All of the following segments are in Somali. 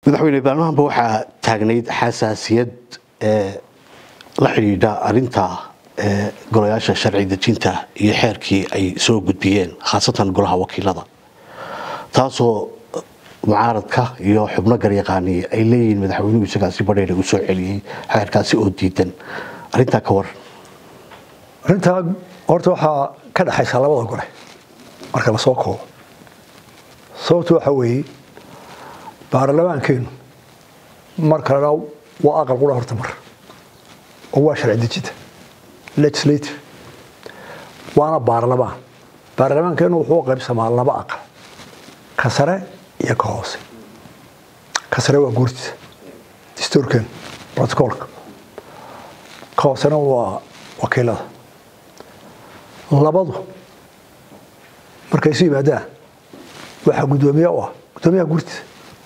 madaxweyne baarlamaanba waxaa taagnayd xasaasiyad la xidhiidha arinta golayaasha sharci dejinta iyo xeerkii ay soo gudbiyeen khaasatan golaha wakiilada taasoo mucaaradka iyo xubno garyaqaani ay leeyihiin madaxweynuhu isagaasi badheer u soo celiyey xeerkaasi oo diidan arintaa ka waran arrintaa horta waxaa ka dhexaysa labada gole marka la soo koobo sababtu waxa weeye baarlamaankeenu markana waa aqal qura horta mar oo waa sharci dejinta legislative waana baarlamaan baarlamaankeenu wuxuu qaybsamaa laba aqal ka sare iyo ka hoose ka sare waa guurtiisa dastuurkeenu protocolka ka hoosena waa wakiilada labadu markay isu yimaadaan waxaa guddoomiye u ah guddoomiyaha guurtiisa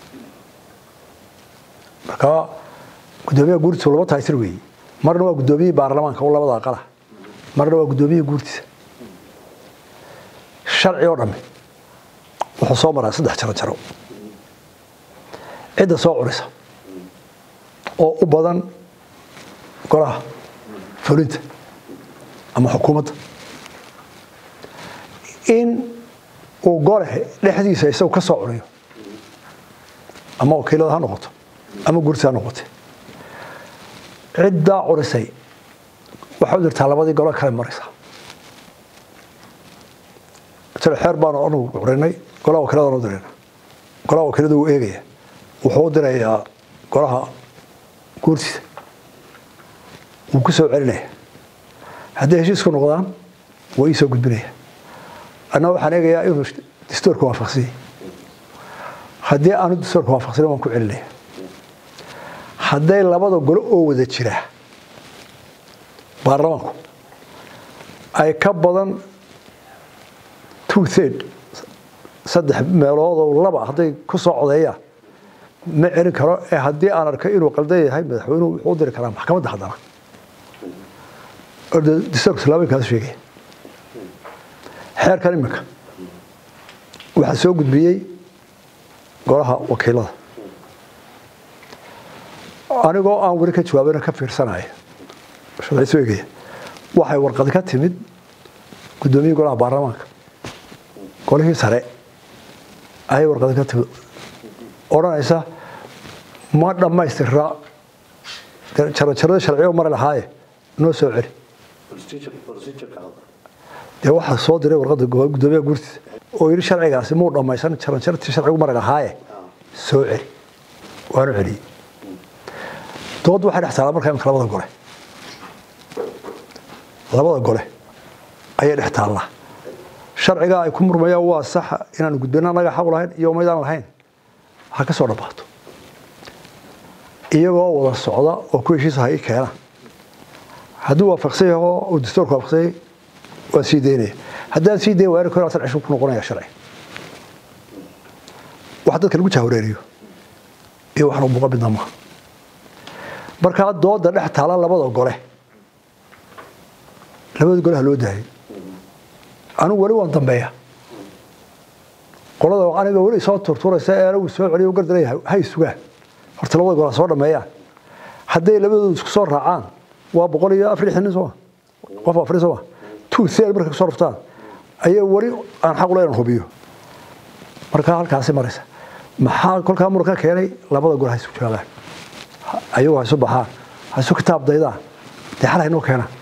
markaa guddoomiyaha guurtiisa laba taysir weeye marna waa guddoomiyihii baarlamaanka oo labada aqala marna waa guddoomiyihii guurtiisa sharci oo dhamme wuxuu soo maraa saddex jaro jaro cidda soo curisa oo u badan golaha fulinta ama xukuumadda in uu gole dhexdiisa isagu ka soo curiyo ama wakiilada ha noqoto ama guurtiisa ha noqote ciddaa curisay waxay u dirtaa labadii golo kale maraysa masale xeer baanu anugu curinay golaha wakiiladaan u dirayna golaha wakiilada wuu eegaya wuxuu u dirayaa golaha guurtiisa wuu ku soo celinaya hadday heshiisku noqdaan waa ii soo gudbinaya anna waxaan eegayaa inuu dastuurka waafaqsanyay haddii aanu dastuurka waafaqsanin waan ku celinaya hadday labada golo oo wada jira baarlamaanku ay ka badan two third saddex meeloodoo laba hadday ku soo codeeyaan ma celin karo ee haddii aan arkay inuu qaldan yahay madaxweynuhu wuxuu u diri karaa maxkamadda haddana dastuurka islaamikaas sheegaya xeerkan iminka waxaa soo gudbiyey golaha wakiilada anigoo aan weli ka jawaabana ka fiirsanaya sharciisu eegaya waxay warqadi ka timid guddoomiyihii golaha baarlamaanka golihii sare ayay warqadi ka timid odhanaysa ma dhammaystira jarajarada sharciyo mari lahaaye noo soo celi dee waxaa soo diray warqadda guddoomiyaha guurtiisa oo yidhi sharcigaasi muu dhammaysan jaranjartii sharcigu mari lahaaye soo celi waanu celiyey doodda waxay dhex taallaa markaa imika labada gole labada gole ayay dhex taallaa sharcigaa ay ku murmayaan waa saxa inaanu gudbina anaga xaq lahayn iyo maydaan lahayn ha ka soo dhammaato iyagoo wada socda oo ku heshiisa ha ii keena hadduu waafaqsan yaho uu dastuurka waafaqsanyay waan sii daynaya haddaan sii dayn waari kor atan cisho ku noqonaya sharci wax dadka lagu jahwareeriyo iyo waxna muuqa midna maaha markaa dooda dhex taala labada gole labada gole ha loo daayay anigu weli waan dambeeya qolada aniga weli soo turturaysa ee anagu soo celiyo gardanaya hay sugaan horta labada gole ha soo dhameeyaan hadday labadooda isku soo raacaan waa boqol iyo afar nin sooma qof afar sooma two third markay kusoo raftaan ayaa weli aan xaq ula inaan hubiyo markaa halkaasi maraysa maxaa kolkaa muran ka keenay labada gole ha isu joogaan ayagu ha isu baxaan ha isu kitaab daydaan dee xal haynoo keenaan